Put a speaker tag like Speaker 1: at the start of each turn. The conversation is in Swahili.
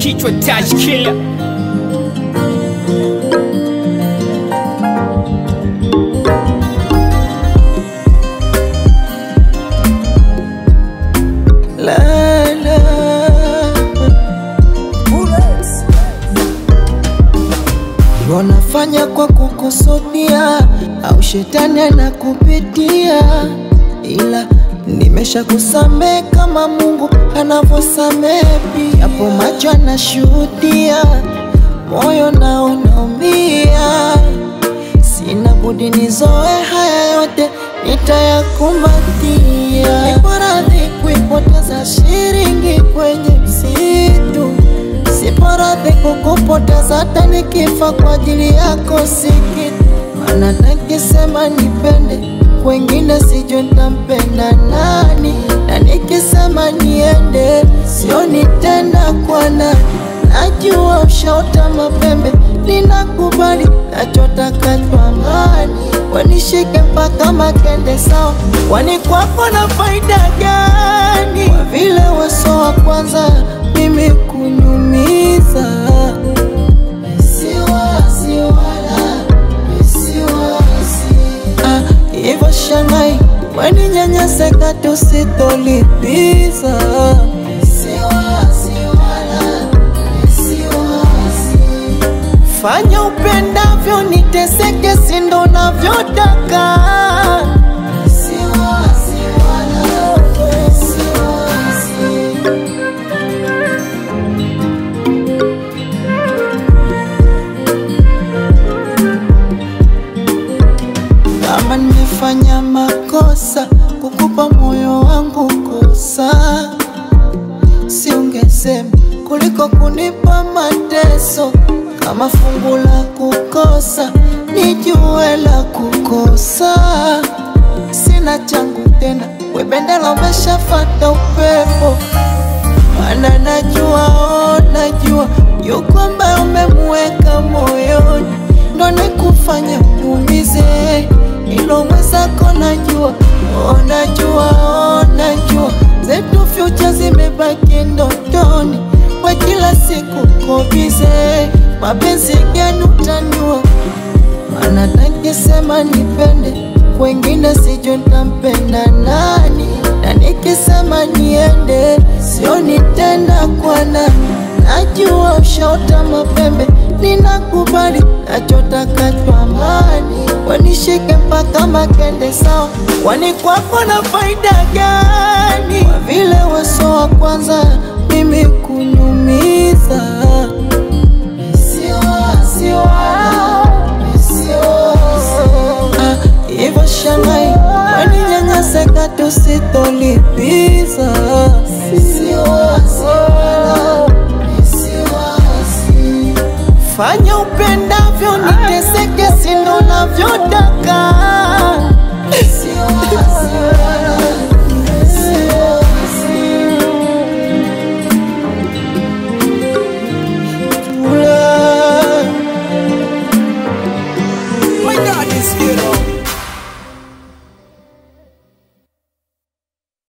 Speaker 1: kichwa touch killer
Speaker 2: la la wanafanya kwa kukusudia au shetani anakupitia, ila nimesha kusamehe kama Mungu anavyosamehe pia. Hapo macho anashuhudia, moyo nao unaumia. Sina budi nizoe haya yote, nitayakumbatia. Niko radhi kuipoteza shilingi kwenye msitu, sipo radhi kukupoteza hata nikifa kwa ajili yako sikitu. Maana nikisema nipende wengine, sijui nitampenda nani, na nikisema niende sioni tena kwa nani. Najua ushaota mapembe, ninakubali nachotaka twamani, wanishike mpaka makende sawa, kwani kwako na faida gani? Kwa vile weso wa kwanza mimi kunyumiza, siwazi wala siwazi ah, hivyo shangai waninyanyaseka tusitolipiza siwazi wala siwazi fanya upendavyo niteseke sindo navyotaka siwazi wala siwazi kama nimefanya makosa kukupa moyo wangu kosa, si ungesema kuliko kunipa mateso. Kama fungu la kukosa nijue la kukosa, sina changu tena, we bendera umeshafata upepo mana najua, oh, najua yuko ambaye umemweka moyoni, ndo nikufanya uniumize, ilo mwenzako najua, oh, najua, oh, najua zetu future zimebaki ndotoni, we kila siku kobize, mapenzi gani utanua mana nikisema nipende wengine sijui ntampenda nani, na nikisema niende sioni tena kwa nani. Najua ushaota mapembe, ninakubali nachotaka twamani, wanishike mpaka makende sawa, kwani kwako na faida gani? Kwa vile weso wa kwanza mimi kunyumiza siwazi wala siwazi ah, hivyo shangai waninyanyaseka tusitolipiza